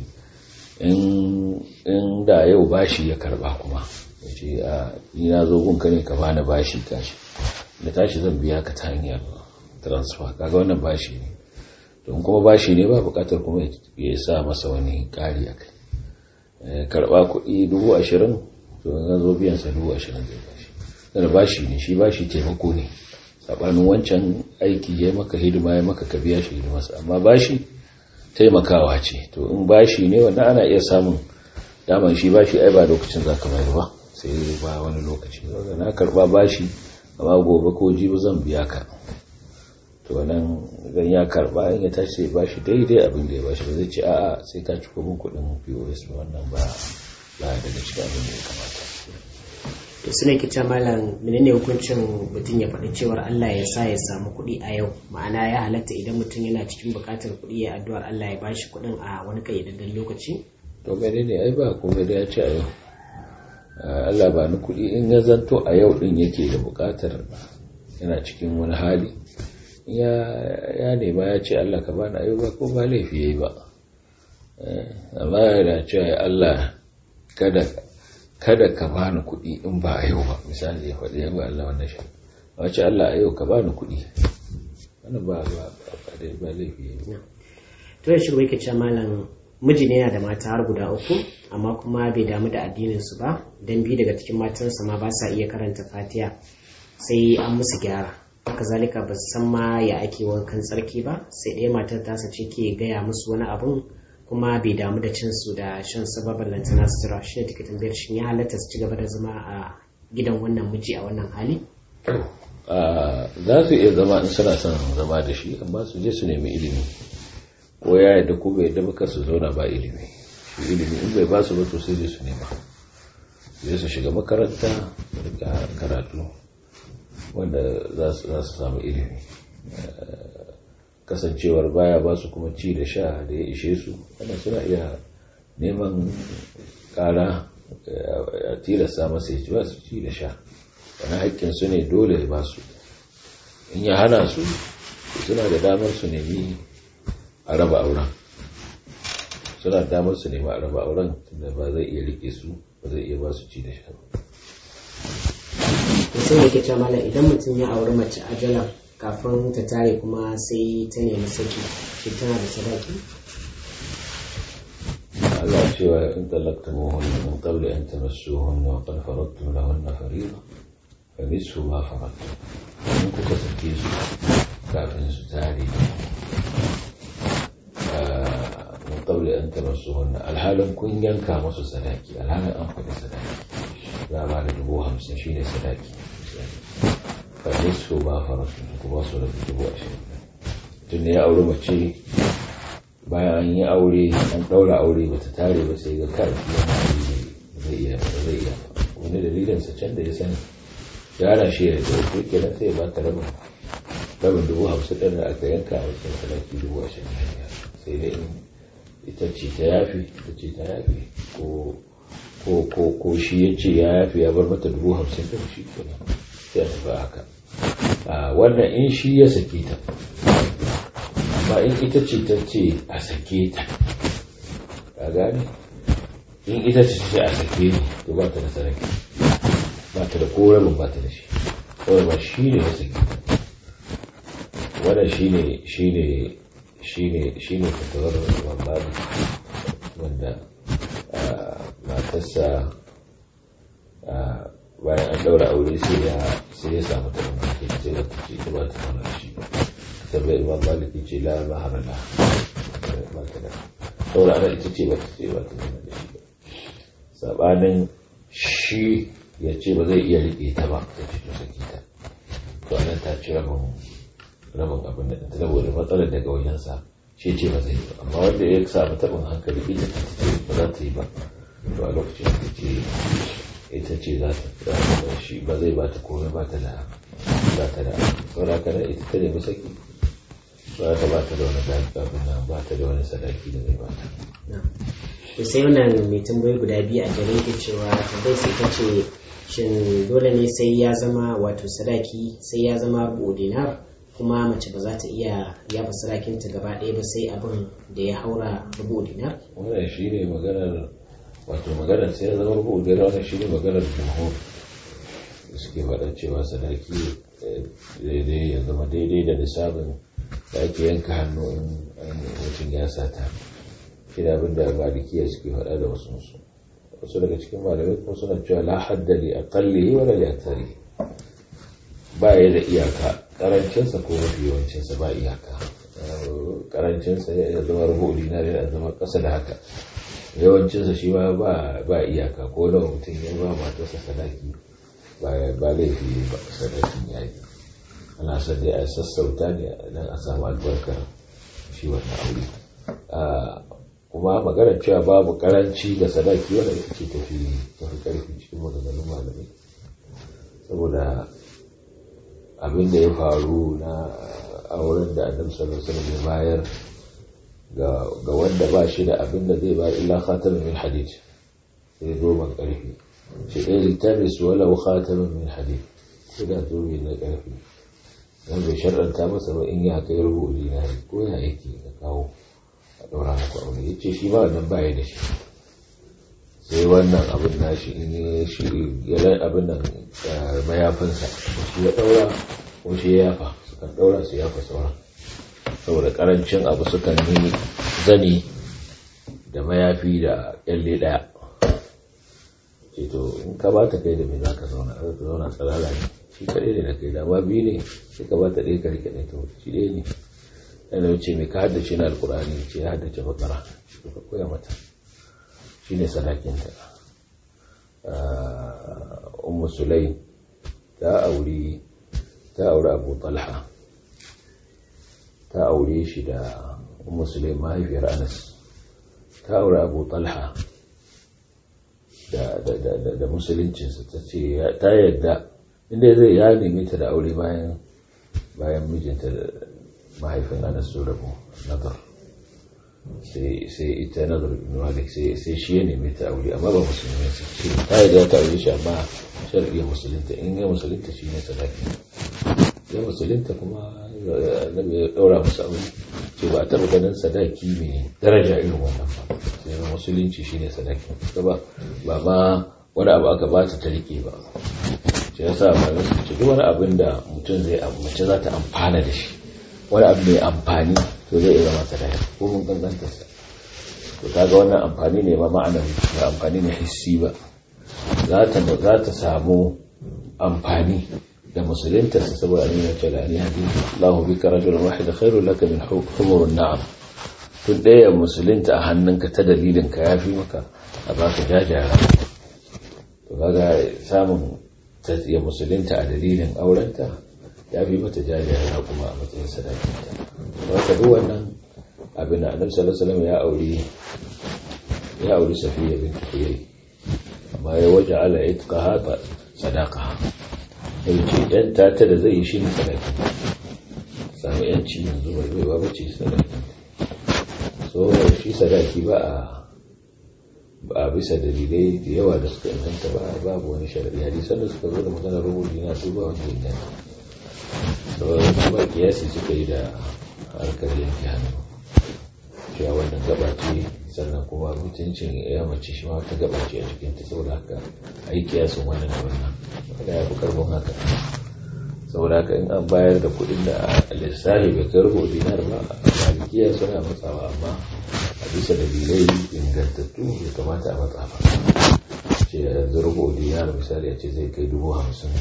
in da yau bashi ya karba kuma ya ce a ni na zo gunka ne ka bani bashi kashi da tashi zan biya ka ta hanyar transfer kaga wannan bashi ne don kuma bashi ne ba bukatar kuma ya sa masa wani kari a kai karba kuɗi dubu ashirin to in zo biyan sa dubu ashirin zai bashi da bashi ne shi bashi taimako ne sabanin wancan aiki ya maka hidima ya maka ka biya shi hidimarsa amma bashi taimakawa ce to in bashi ne wannan ana iya samun daman shi bashi ai ba lokacin zaka bayar ba sai ba wani lokaci na karba bashi amma gobe ko jibi zan biya ka to nan idan ya karba in ya tashi ba shi daidai abin da ya bashi ba zai ce a'a sai ka ci kubin kuɗin POS wannan ba ba daga cikin abin da ya kamata to suna ke ce malam menene hukuncin mutum ya faɗi cewar Allah ya sa ya samu kuɗi a yau ma'ana ya halatta idan mutum yana cikin buƙatar kuɗi ya addu'ar Allah ya bashi kuɗin a wani kayyadadden lokaci to menene ai ba komai da ya ce a yau Allah ba ni kuɗi in ya zanto a yau ɗin yake da buƙatar yana cikin wani hali ya nema ya ce Allah ka bani ayo ba ko ba laifi yayi ba amma yana cewa Allah kada kada ka bani kuɗi in ba a yau ba misali ya faɗi ya ba Allah wannan shi a ce Allah a yau ka bani kuɗi wannan ba ba ba laifi yayi ba to ya shirwa yake cewa malam miji ne yana da mata har guda uku amma kuma bai damu da addinin su ba dan biyu daga cikin matansa ma ba sa iya karanta fatiha sai an musu gyara haka zalika ba san ma ya ake wankan tsarki ba sai ɗaya matar tasa ce ke gaya musu wani abun kuma bai damu da cin su da shan sababan lantana sutura shi ne take tambayar shin ya halatta su ci gaba da zama a gidan wannan miji a wannan hali za su iya zama in suna son zama da shi amma su je su nemi ilimi ko ya yadda ko bai yadda ba su zauna ba ilimi shi ilimi in bai ba su ba to sai je su nema zai su shiga makaranta da karatu wanda za su samu ilimi kasancewar baya ba su kuma ci da sha da ya ishe su wanda suna iya neman kara a tilasta masa ya ci ba su ci da sha wani haƙƙin su ne dole ba su in ya hana su suna da damar su nemi a raba auren suna da damar su nemi a raba auren tunda ba zai iya rike su ba zai iya ba su ci da sha ba mutum yake cewa malam idan mutum ya auri mace ajala kafin ta tare kuma sai ta nemi saki shi tana da sadaki Allah cewa in talakta muhunna min qabli an tamassuhunna wa qad faradtum lahunna fariida fa nisfu ma faradtum in kuka sake su kafin su tare min qabli an tamassuhunna alhalin kun yanka musu sadaki alhalin an faɗi sadaki za ba da dubu hamsin shi ne sadaki faɗi su ba farasu ku ba su da dubu ashirin tun da ya auri mace bayan an yi aure an ɗaura aure ba ta tare ba sai ga kai zai iya zai iya wani dalilin sa can da ya sani ya ana shi ya da wato kenan sai ba ta rabin rabin dubu hamsin ɗin da aka yanka a wajen sadaki dubu ashirin sai dai in ita ce ta yafi ita ce ta yafi ko ko ko ko shi ya ce ya yafi ya bar mata dubu hamsin ɗin shi kenan sai a tafi haka wannan in shi ya sake ta amma in ita ce ta ce a sake ta ka gane in ita ce ce a sake ni to ba ta da sarki ba ta da korabin ba ta da shi kawai ba shi ne ya sake ta wannan shi ne shi ne shi ne shi ne fatawar mamadu wanda matarsa bayan an daura aure sai ya sai ya samu ta mamaki sai da ta ce ta ba ta mana shi sabai imam maliki ce la mahara la ba ta da saboda ana ita ce ba ta ce ba ta nuna da shi ba sabanin shi ya ce ba zai iya riƙe ta ba ta ce to saki ta to anan ta ci rabin rabin abin da ta saboda matsalar daga wajensa shi ce ba zai yi ba amma wanda ya samu taɓin hankali ita ta ce ba za ta yi ba to a lokacin da ce ita ce za ta shi ba zai ba ta komai ba ta da ba ta da saboda haka ita ta nemi saki ba ta ba ta da wani abin nan ba ta da wani sadaki da zai ba ta. to sai wannan mai tambayi guda biyu a gare ta cewa tambayi sai ta ce shin dole ne sai ya zama wato sadaki sai ya zama rubu dinar kuma mace ba za ta iya yafa sadakinta gaba ɗaya ba sai abin da ya haura rubu dinar wannan shi ne maganar wato maganar sai ya zama rubu dinar wannan shi ne maganar jumhur suke faɗa cewa sadaki daidai ya zama daidai da nisabin da ake yanka hannu in mutum ya sata shi da abin da malikiya suke faɗa da wasu su wasu daga cikin malamai kuma suna cewa la haddali a kalli wala ya tare ba ya da iyaka karancinsa ko mafi yawancinsa ba iyaka karancinsa ya zama rubu dinar yana zama ƙasa da haka yawancinsa shi ma ba iyaka ko nawa mutum ya ba matarsa sadaki ba laifi ba sadakin ya yi ana son dai a sassauta ne don a samu albarkar shi wannan aure kuma maganar cewa babu karanci da sadaki wanda ita ce tafi tafi karfi cikin maganganun malamai saboda abin da ya faru na auren da annabi sallallahu alaihi wasallam ya bayar ga wanda ba shi da abin da zai bayar illa khatamin min hadid sai doban karfi shi ɗaya littafi walau khatamin min hadid sai da zobe na karfi dan bai sharɗanta masa ba in ya kai rubu dinari ko ya yake ka kawo a ɗora muku aure ya ce shi ba wannan baya da shi sai wannan abin nashi in ya shi ya abin nan mayafinsa shi ya ɗaura ko shi ya yafa sukan ɗaura su yafa sauran saboda ƙarancin abu sukan yi zani da mayafi da ƙyalle ɗaya ce to in ka ba ta kai da me za ka zauna za ka zauna tsirara ne shi kaɗai ne da kai da ma biyu ne sai ka ba ta ɗaya ka rike ɗaya to shi ɗaya ne yana wuce mai ka haddace na alkur'ani ce ya haddace bakara to ka koya mata shi ne sadakinta ummu sulai ta auri ta auri abu talha ta aure shi da ummu sulai mahaifiyar anas ta auri abu talha da musuluncinsa ta ce ta yadda inda zai ya nemi ta da aure bayan bayan mijinta mahaifin anas su rabu nazar sai ita nazar ibn malik sai shi ya nemi ta aure amma ba musulmi ce ta yadda ta aure shi amma shar'iyar musulunta in ya musulunta shi ne sadaki ya musulunta kuma annabi ya daura musu aure ce ba a taɓa ganin sadaki mai daraja irin wannan ba sai musulunci shine sadaki ba ba ma wani abu aka ba ta ta rike ba shi yasa malamai suka ce duk wani abin da mutum zai mace za ta amfana da shi wani abu mai amfani to zai iya zama sadaki ko mun ganganta sa to kaga wannan amfani ne ma ma'anar ba amfani ne hissi ba za ta za ta samu amfani da musulunta su saboda an yi ce da ni hadi Allahu bika rajulan wahida khairul laka min humurun na'am tun ɗaya musulunta a hannunka ta dalilin ka yafi maka a baka jajara to kaga samun ta ya musulunta a dalilin aurenta ya fi mata jajara kuma a matsayin sadakinta wata duk wannan abin da annabi sallallahu alaihi wasallam ya auri ya auri safiya bin huyay amma ya waje ala itqaha sadaqa sai ce yan tata da zai yi shi ne sadaki samu yanci yanzu bai bai ba ce sadaki so shi sadaki ba a ba a bisa dalilai da yawa da suka inganta ba babu wani sharadi hadisan da suka zo da maganar rubutu na su ba wani inganta so kuma kiyasi suka yi da harkar yanke hannu cewa wannan gaba ce sannan kuma mutuncin ya mace shi ma wata gaba ce a cikin ta saboda haka a yi kiyasin wannan da wannan wanda ya fi karfin haka saboda haka in an bayar da kuɗin da lissafi bai kai rubu dinar ba malikiya suna matsawa amma a bisa dalilai ingantattu bai kamata a matsa ba ce yanzu rubu dinar misali a ce zai kai dubu hamsin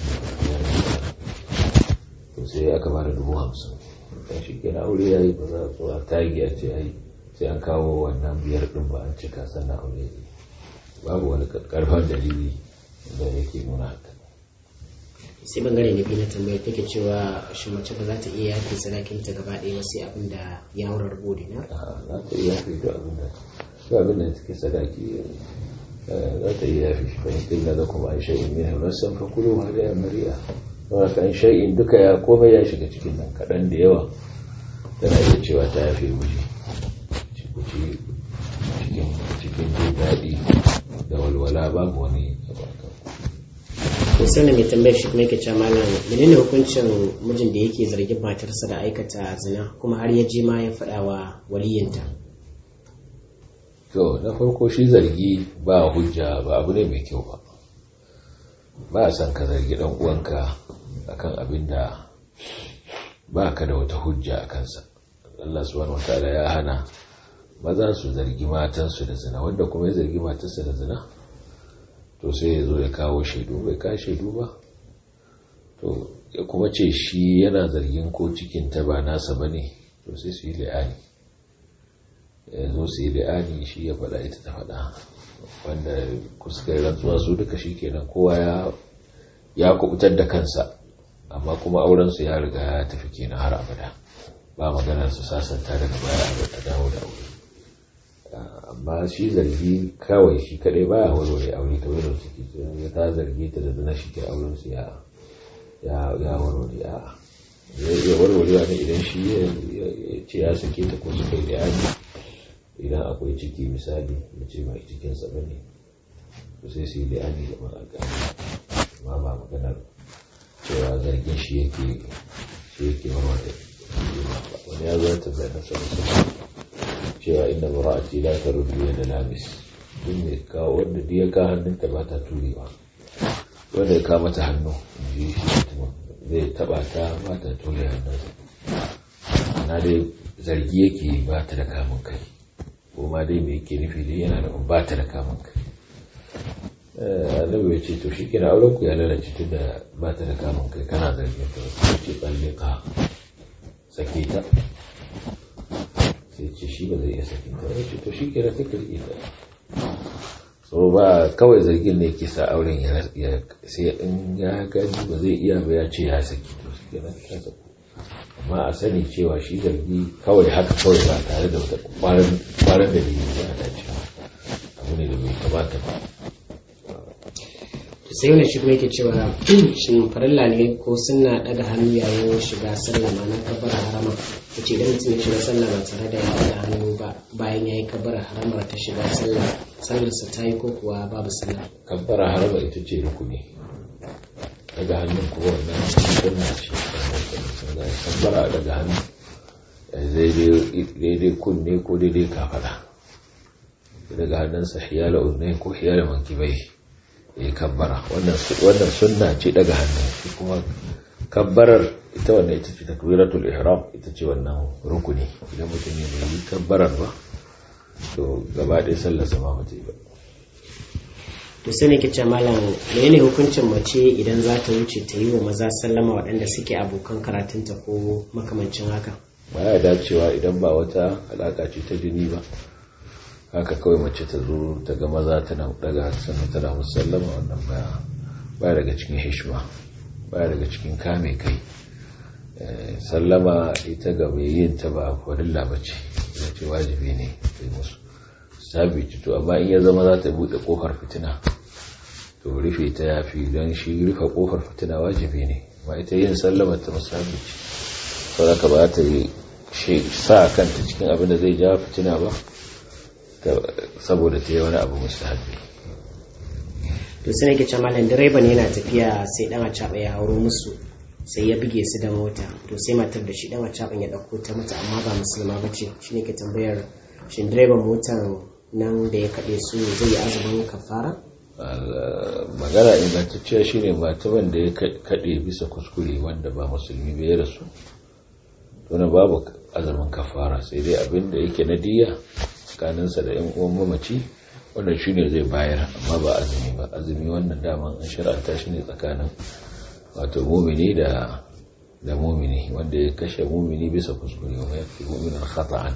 to sai aka bada dubu hamsin kan shi kenan aure ya yi ba za a zo a tagi a ce ai sai an kawo wannan biyar din ba an cika sannan aure ne babu wani karfan dalili da yake nuna haka sai bangare na biyu na tambayar take cewa shi mace ba za ta iya yafe sadakinta gaba ɗaya ba sai abin da ya wurar bodi na za ta iya yafe duk abin da duk abin da take sadaki za ta iya yafe shi fahimta illa da kuma an shay'in min hamasan fa kulu ma da mari'a don haka an shay'in duka ya komai ya shiga cikin nan kaɗan da yawa tana iya cewa ta yafe miji cikin cikin jin daɗi da walwala babu wani to sannan mai tambayar shi kuma yake cewa malam menene hukuncin mijin da yake zargin matarsa da aikata zina kuma har ya je ma ya faɗa wa waliyinta to na farko shi zargi ba hujja ba abu ne mai kyau ba ba a san ka zargi dan uwanka akan abin da ba ka da wata hujja a kansa Allah subhanahu wataala ya hana maza su zargi matansu da zina wanda kuma ya zargi matarsa da zina to sai ya zo ya kawo shaidu bai ka shaidu ba to ya kuma ce shi yana zargin ko cikinta ba nasa ba ne to sai su yi la'ani ya zo su yi la'ani shi ya faɗa ita ta faɗa wanda kuskar rantsuwa su duka shi kenan kowa ya kubutar da kansa amma kuma aurensu ya riga ya tafi kenan har abada ba maganar su sasanta daga baya a dawo da aure amma shi zargi kawai shi kadai baya warware aure kamar da suke ya ta zargi ta da zina shi ke auren su ya ya warware a ya warware ne idan shi ya ce ya sake ta ko suka yi da yaji idan akwai ciki misali ya ce mai cikin sa bane to sai su yi da yaji da alƙali amma ba maganar cewa zargin shi yake shi yake warware wani ya zo ta bayyana sa cewa inda mura'ati la ta rubiya da lamis duk mai kawo wanda ya ka hannunta ba ta turewa wanda ya kawo mata hannu ji shi mutumin zai taba ta ba ta ture hannunsa ana dai zargi yake ba ta da kamun kai ko ma dai mai yake nufi dai yana da ba ta da kamun kai annabi ya ce to shi kina auren ku ya lalace tun da ba ta da kamun kai kana zargin ta ce tsalle ka sake ta sai ce shi ba zai iya sakin ta wani to shi ke da ta kirki ta so ba kawai zargin ne ke sa auren ya sai in ya gani ba zai iya ba ya ce ya saki to shi ke ta saku amma a sani cewa shi zargi kawai haka kawai ba tare da wata kwaran da ne ba a dace abu ne da bai kamata ba sai wani shi kuma yake cewa shin farilla ne ko suna daga hannu yayin shiga sallah ma na kabbara harama ta ce idan mutum ya shiga sallah ba tare da ya daga hannu ba bayan ya yi kabbara haramar ta shiga sallah sallarsa ta yi ko kuwa babu sallah kabbara harama ita ce rukuni daga hannun kuma wannan sunna ce kabbara daga hannu daidai kunne ko daidai kafada daga hannunsa hiyala uznai ko hiyala mankibai ya kabbara wannan sunna ce daga hannu shi kuma kabbarar ita wannan ita ce takbiratul ihram ita ce wannan rukuni idan mutum ne bai yi kabbarar ba to gaba ɗaya sallar sama ba ba to sai nake ce malam menene hukuncin mace idan za ta wuce ta yi wa maza sallama waɗanda suke abokan karatunta ko makamancin haka baya dacewa idan ba wata alaka ce ta jini ba haka kawai mace ta zo ta ga maza tana daga sannan tana musallama wannan baya baya daga cikin hishma baya daga cikin kame kai sallama ita ga mai yin ta ba farilla ba ce ya ce wajibi ne kai musu sabi to amma in ya zama za ta buɗe ƙofar fitina to rufe ta yafi don shi rufe ƙofar fitina wajibi ne ma ita yin sallama ta musabi ce saboda ka ba ta yi sa kanta cikin abin da zai ja fitina ba saboda ta yi wani abu mustahabi to sai nake cewa malam direba ne yana tafiya sai dan a ya hauro musu sai ya buge su da mota to sai matar da shi dan a ya dauko ta mata amma ba musulma ba ce shi ne ke tambayar shin direban motar nan da ya kaɗe su zai yi azumin kafara magana ingantacciya shine mataban da ya kaɗe bisa kuskure wanda ba musulmi bai rasu to babu azumin kafara sai dai abin da yake na diya tsakaninsa da yan uwan mamaci wannan shine zai bayar amma ba azumi ba azumi wannan daman an shir'anta shi ne tsakanin wato mumini da da mumini wanda ya kashe mumini bisa kuskure wa ya fi muminin khata'an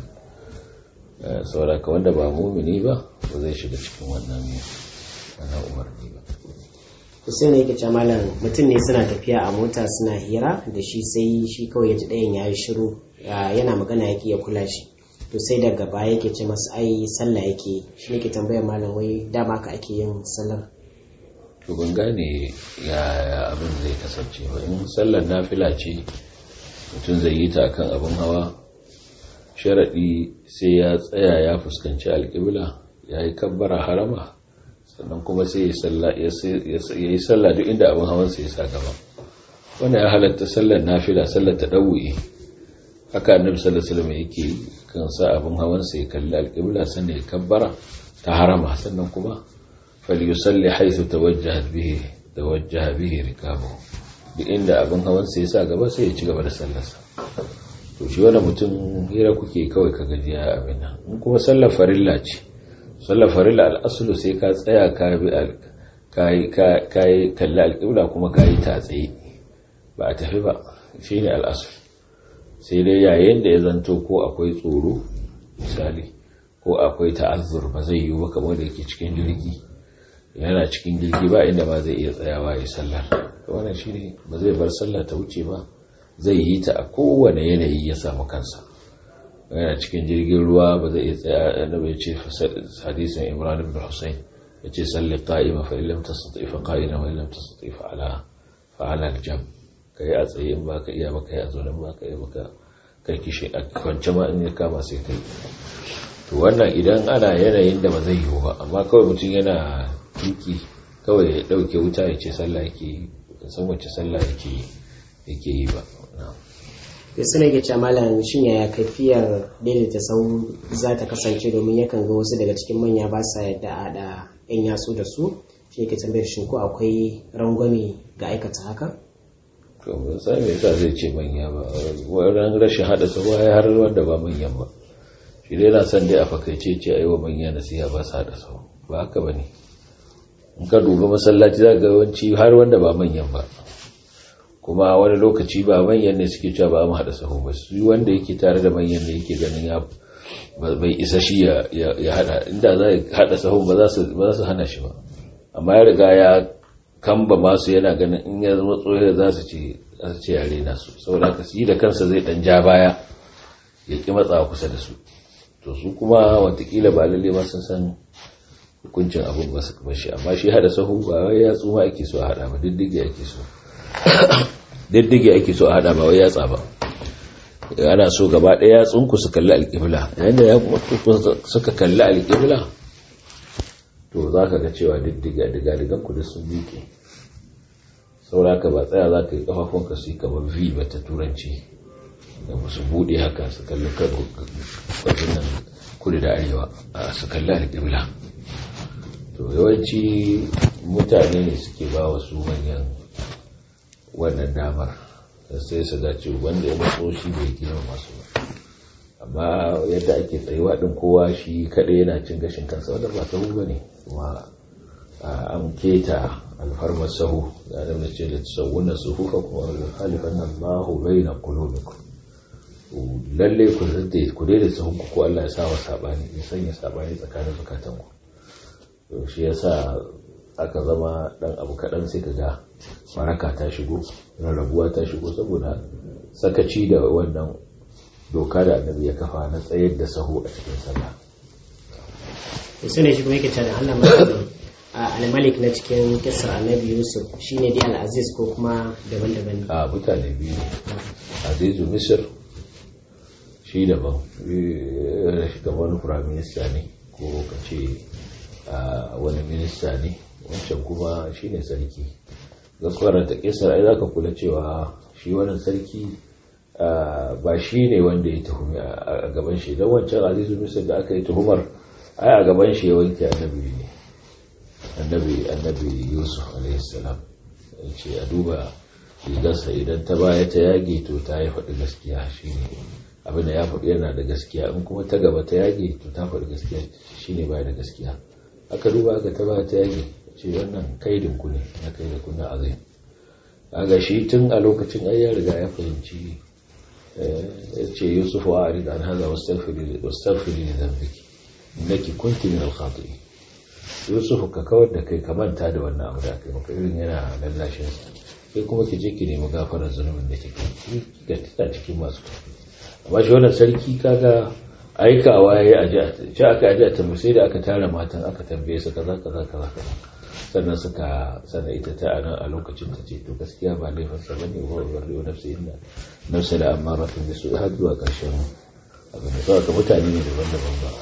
sauraka wanda ba mumini ba ba zai shiga cikin wannan wannan umarni ba Hussein ne yake cewa malam mutum ne suna tafiya a mota suna hira da shi sai shi kawai ya ji ɗayan ya yi shiru yana magana yake ya kula shi to sai daga baya yake ce masa ai sallah yake shi ne ke tambayar malam wai dama ka ake yin sallar to ban gane ya abin zai kasance ba in sallar nafila ce mutum zai yi ta kan abin hawa sharaɗi sai ya tsaya ya fuskanci alƙibla ya yi kabbara harama sannan kuma sai ya yi sallah duk inda abin hawansa ya sa gaba wannan ya halatta sallar nafila sallar ta ɗauye haka annabi sallallahu alaihi wasallam yake kan sa abin hawansa ya kalli alƙibla sannan ya kabbara ta harama sannan kuma falyusalli haythu tawajjahat bihi tawajjaha bihi rikabu duk inda abin hawansa ya sa gaba sai ya ci gaba da sallarsa to shi wani mutum hira kuke kawai ka gajiya abin nan in kuma sallar farilla ce sallar farilla al'asulu sai ka tsaya ka bi ka yi kalli alƙibla kuma ka yi ta tsaye ba a tafi ba shi ne al'asul sai dai yayin da ya zanto ko akwai tsoro misali ko akwai ta'azzur ba zai yi ba kamar da yake cikin jirgi yana cikin jirgi ba inda ba zai iya tsayawa ya sallar wannan shi ne ba zai bar sallar ta wuce ba zai yi ta a kowane yanayi ya samu kansa yana cikin jirgin ruwa ba zai iya tsaya annabi ya ce hadisin imran ibn husayn ya ce salli qa'ima fa illam tastati fa qa'ina wa illam tastati fa ala fa ala al-jam kai a tsaye in baka iya baka ya zo nan baka iya baka kai kishi a kwance ma in ya kama sai kai to wannan idan ana yanayin da ba zai yiwu ba amma kawai mutum yana tuki kawai ya dauke wuta ya ce sallah yake yi san wace sallah yake yake yi ba da suna ke ce malam shin yaya kafiyar daidaita sau za ta kasance domin yakan ga wasu daga cikin manya ba sa yadda a da yan yatsu da su shi ke tambayar shin ko akwai rangwame ga aikata haka to ban san me yasa zai ce manya ba wannan rashin hada sau ya har wanda ba manyan ba shi dai na san dai a fakaice ce ayi wa manya nasiha ba su hada sau ba haka bane in ka duba masallaci za ga yawanci har wanda ba manyan ba kuma wani lokaci ba manyan ne suke cewa ba mu haɗa sahu ba su wanda yake tare da manyan ne yake ganin ya bai isa shi ya haɗa inda za a haɗa sahu ba za su hana shi ba amma ya riga ya kamba masu yana ganin in ya zama tsohon za su ce za su ce yare nasu saboda haka su yi da kansa zai ɗan ja baya ya ƙi matsawa kusa da su to su kuma watakila ba lalle ma sun san hukuncin abin ba su kuma shi amma shi haɗa sahu ba wai ya tsuma ake so a haɗa ba diddige ake so diddige ake so a hada ba wai yatsa ba ana so gaba ɗaya yatsunku su kalli alƙibla yayin da ya suka kalli alƙibla to za ka ga cewa diddiga diga digan ku da sun miƙe saura ka ba tsaya za ka yi ƙafafunka su yi kamar v ba ta turanci da su buɗe haka su kalli kan nan kudu da arewa a su kalli alƙibla to yawanci mutane ne suke ba wa su manyan wannan damar sai su dace wanda ya matso shi bai gina masu ba amma yadda ake tsayuwa din kowa shi kaɗai yana cin gashin kansa wanda ba sahu ba ne kuma an keta alfarmar sahu da adam da ce da sauwunan suhufa kuma da halifan nan mahu bai na kulubiku lalle ku ku daida sahun ku ko Allah ya sa wa sabani ya sanya sabani tsakanin zukatan ku shi yasa aka zama dan abu kaɗan sai ka ga maraka ta shigo rarrabuwa ta shigo saboda sakaci da wannan doka da annabi ya kafa na tsayar da sahu a cikin sallah to sai ne shi kuma yake cewa da Allah mai al-malik na cikin kisar annabi yusuf shine dai al-aziz ko kuma daban-daban ne a mutane biyu ne azizu misir shi daban eh, shi gaban wani firaminista ne ko ka ce a, wani minista ne wancan kuma shi ne sarki gaskwarar ta kisar ai za ka kula cewa shi wannan sarki a, ba shi ne wanda ya tuhumi a a gaban shi don wancan azizu misir da aka yi tuhumar ai a gaban shi ya wanke annabi ne annabi annabi yusuf alaihissalam ya ce a duba rigarsa idan ta baya ta yage to ta yi faɗi gaskiya shine abin da ya faɗi yana da gaskiya in kuma ta gaba ta yage to ta faɗi gaskiya shine baya da gaskiya aka duba aka ta baya ta yage ce wannan kaidin ku ne na kai da kuna azai kaga shi tun a lokacin ai ya riga ya fahimci eh, ya ce yusuf wa arid an haza wastaghfiri wastaghfiri li dhanbiki innaki kunti min al-khati'in yusuf ka kawar da kai ka manta da wannan abu da kai maka irin yana lallashin sa sai kuma ki je ki nemi gafarar zunubin da kike kika tana cikin masu kafi amma shi wannan sarki kaga aikawa yayi aje a shi aka aje a tambaye sai da aka tara matan aka tambaye su kaza kaza kaza kaza sannan suka sannan ita ta anan a lokacin ta ce to gaskiya ba laifin sa bane wa bari wa nafsi inna nafsa da amaratun bisu har zuwa karshen abin da saboda mutane ne daban-daban ba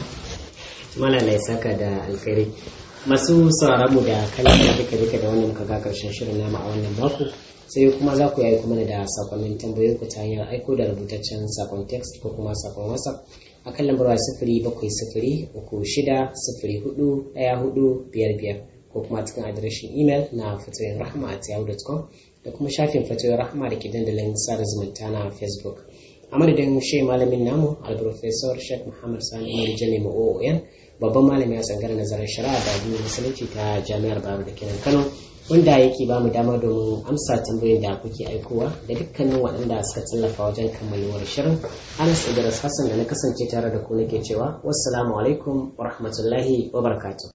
malala ya saka da alkhairi masu sauraron mu da kallon da duka duka da wannan kaga karshen shirin nama a wannan mako sai kuma za ku yi kuma da sakonnin tambayoyin ku ta hanyar aiko da rubutaccen sakon text ko kuma sakon whatsapp a kan lambar waya sifiri bakwai sifiri uku shida sifiri hudu ɗaya hudu biyar biyar ko kuma cikin adireshin imel na fatoyin rahama at yahoo.com da kuma shafin fatoyin rahama da ke dandalin sada zumunta na facebook a madadin shi malamin namu alprofesor sheikh muhammad sani umar jami ma'o'oyan babban malami a tsangar nazarin shari'a da addinin musulunci ta jami'ar bayero da kenan kano wanda yake ba mu dama domin amsa tambayoyin da kuke aikowa da dukkanin waɗanda suka tallafa wajen kammaluwar shirin anas idris hassan da na kasance tare da ku nake cewa wassalamu alaikum wa rahmatullahi wa barakatuh